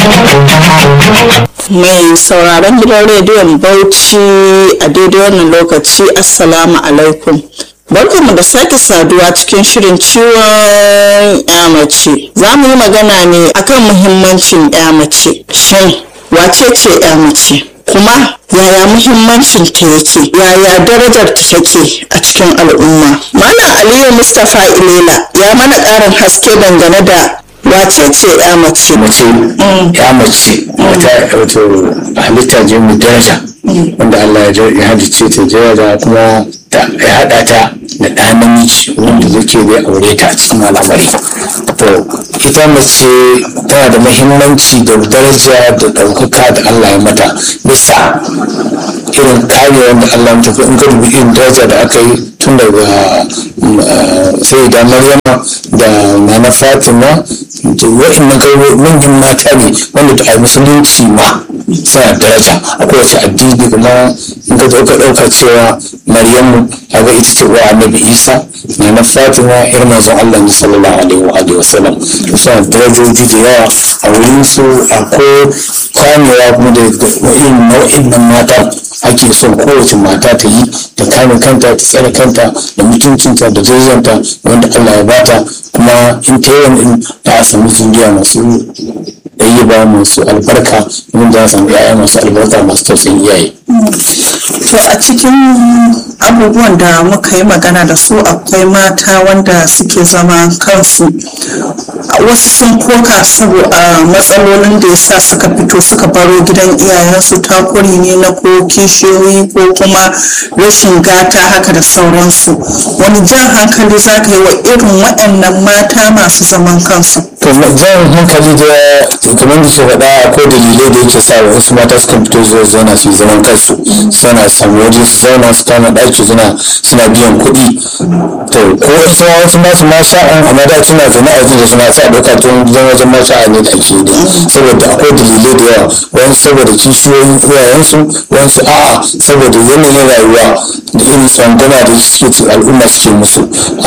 mai sauraron gidan rediyon bauchi a daidai wannan lokaci assalamu alaikum barkanmu da sake saduwa cikin shirin ciwon ya mace za mu yi magana ne akan muhimmancin ya mace shin wace ce ya mace kuma yaya muhimmancin ta yake yaya darajar ta take a cikin al'umma malam aliyu mustapha ilela ya mana ƙarin haske dangane da wace ce ya mace mace ya mace wata wato halitta ce mai daraja wanda Allah ya halice ta daraja kuma ya haɗa ta da ɗa namiji wanda zake zai aure ta a cikin al'amari to ita mace tana da mahimmanci da daraja da ɗaukaka da Allah ya mata bisa irin kare wanda Allah ya mata in ka dubi irin daraja da aka yi tun daga sai da maryama da nana fatima da wa'annan kai manyan mata ne wanda a musulunci ma suna daraja a kowace addini kuma in ka ɗauka ɗauka cewa maryamu kaga ita ce wa annabi isa nana fatima irin manzon allah ne sallallahu alaihi wa sallam to suna darajoji da yawa a wurin su akwai kamewa kuma da irin nau'in nan mata ake son kowace mata ta yi ta kame kanta ta tsare kanta da mutuncinta da darajarta wanda Allah ya bata kuma in ta yi wani ta samu zuriya masu ɗayyaba masu albarka wanda za samu yaya masu albarka masu tausayin iyaye. to a cikin abubuwan da muka yi magana da su akwai mata wanda suke zama kansu wasu sun koka saboda matsalolin da ya sa suka fito suka baro gidan iyayensu takuri ne na ko kishiyoyi ko kuma rashin gata haka da sauransu wani jan hankali za ka yi wa irin waɗannan mata masu zaman kansu to jan hankali da kamar da ke faɗa akwai dalilai da yake sa wasu mata sukan fito zuwa zauna su yi zaman kansu suna samu waje su zauna su kama ɗaki suna suna biyan kuɗi to ko wasu wasu masu ma sha'an amma da suna zaune a wajen da suna sa ɗauka to zan wajen ma sha'a ne da ake yi saboda akwai dalilai da yawa wani saboda kishiyoyin iyayensu wasu a'a saboda yanayin rayuwa da irin tsangwama da suke al'umma suke musu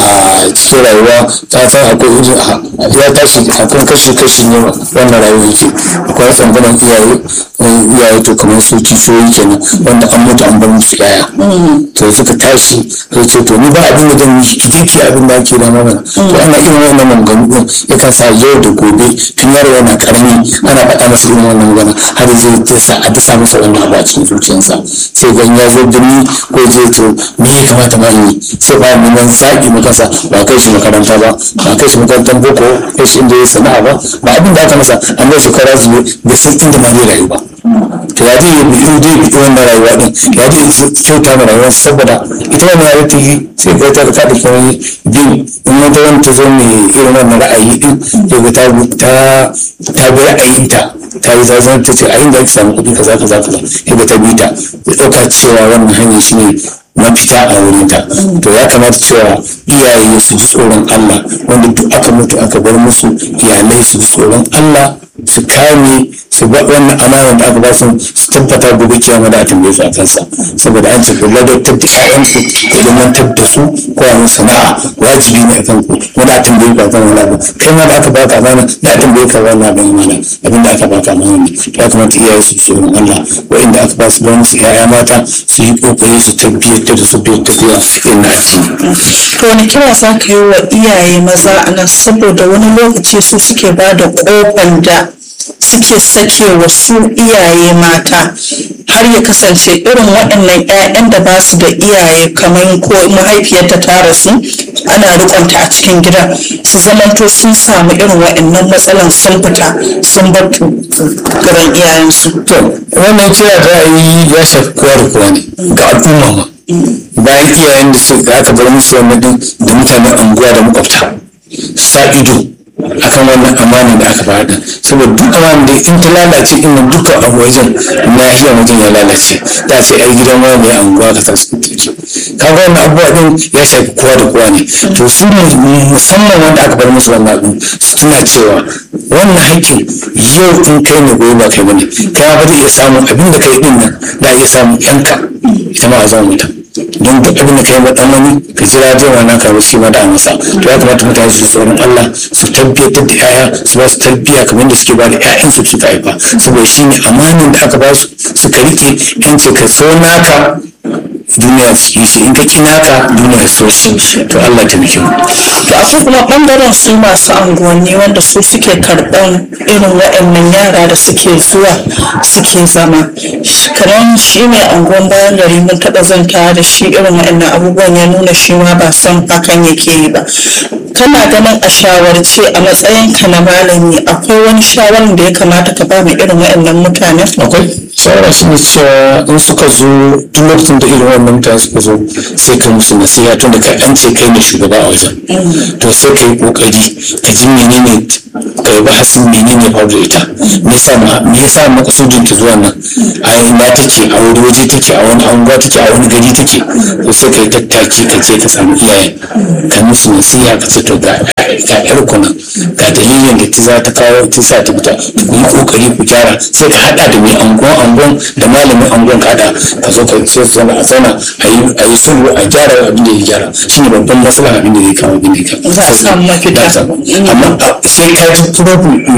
a cikin rayuwa ta san akwai irin ya tashi akwai kashi kashi ne wannan rayuwa yake akwai tsangwaman iyaye iyaye to kamar su kishiyoyi kenan wanda an mutu an bar musu yaya to suka tashi sai ce to ni ba abin da zan yi ki je ki abin da ake da mana to ana irin wannan maganganu din yakan sa yau da gobe tun yaro yana karami ana faɗa masa irin wannan magana har zai dasa a dasa masa wannan abu a cikin zuciyarsa sai ga ya zo birni ko zai to me ya kamata ma yi sai ba mu nan zaɓi mu kansa ba kai shi makaranta ba ba kai shi makarantar boko kai shi inda ya sana'a ba ba abin da aka masa an bai shekara zuwa bai san inda ma zai rayu ba to ya zai yi zai bi wannan rayuwa din ya zai kyauta ma rayuwar saboda ita wannan rayuwa ta yi sai ga ta ka da kuma bin in wata wani ta zo mai irin wannan ra'ayi din sai ga ta ta bi ra'ayinta ta yi zazan ta ce a inda ake samu kuɗi kaza kaza kaza sai ga ta bi ta ya ɗauka cewa wannan hanyar shi ne mafita a wurinta to ya kamata cewa iyaye su ji tsoron Allah wanda duk aka mutu aka bar musu iyalai su ji tsoron Allah su kame su ba wannan amanar da aka ba su su tabbata gobe kiyama da tambaye su a kansa saboda an ce ku ladabtar da ƴaƴanku ku ilmantar da su ko a musu sana'a wajibi ne a kan ku wani a tambaye ku a kan wani abu kai ma da aka baka amana da a tambaye ka wani abu amana abin da aka baka amana ne ya kamata iyaye su tsoron Allah wa'inda aka ba su ba musu ƴaƴa mata su yi kokari su tabbatar da su bai tafiya irin na addini. to wani kira za ka yi wa iyaye maza a nan saboda wani lokaci su suke ba da kofan da suke sake wa su iyaye mata har ya kasance irin waɗannan 'ya'yan da ba su da iyaye kamar ko mahaifiyarta ta rasu ana rikonta a cikin gida su zamanto sun samu irin waɗannan matsalan sun fita sun bar gaban iyayensu. to wannan kira da yi ya shafi kowa da kowa ne ga al'umma ma bayan iyayen da suka aka bar musu wannan din da mutanen anguwa da makwabta sa ido akan wannan amana da aka faɗa saboda duk amana da in ta lalace in nan duka a wajen lahiyar wajen ya lalace za ce ai gidan wani mai anguwa ka tasu kaga wannan abubuwa din ya shafi kowa da kowa ne to su musamman wanda aka bar musu wannan abin su tuna cewa wannan haƙƙin yau in kai ne gobe ba kai bane kai ba zai iya samun abin da kai din nan da iya samun yanka ita ma a zama mutum don duk abin da ka yi wa dan wani ka jira zai wa naka ba shi ma da masa to ya kamata mutane su ji tsoron Allah su tabbatar da yaya su ba su tarbiyya kamar da suke ba da ƴaƴan su suka haifa saboda shi ne amanin da aka ba su suka rike yanci ka so naka duniya su yi shi in ka ki naka duniya su shi to Allah ta miki to akwai kuma bangaren su masu anguwanni wanda su suke karɓan irin waɗannan yara da suke zuwa suke zama kamar shi mai anguwan bayan gari mun taɓa zanta da shi irin waɗannan abubuwan ya nuna shi ma ba son hakan yake yi ba kana ganin a shawarce a matsayin ka na malami akwai wani shawarar da ya kamata ka ba mai irin waɗannan mutanen akwai shawara shi ne cewa in suka zo duk lokacin da irin wannan mutane suka zo sai ka musu nasiha tun da an ce kai ne shugaba a wajen to sai ka yi kokari ka ji menene ka yi bahasin menene ya faru da ita me yasa ma me yasa makasudin ta zuwa nan a ina take a wani waje take a wani anguwa take a wani gari take to sai ka yi tattaki ka je ka samu iyayen ka musu nasiha ka ce to ga ga yar ku nan ga dalilin da ta za ta kawo ta sa ta fita ku yi kokari ku gyara sai ka hada da mai anguwan anguwan da malamin anguwan ka hada ka zo ka sai su zauna a zauna a yi a yi sulhu a gyara abin da ya gyara shine babban matsala abin da zai kawo abin da ya kawo Za a samu mafita. amma sai ka ji kuma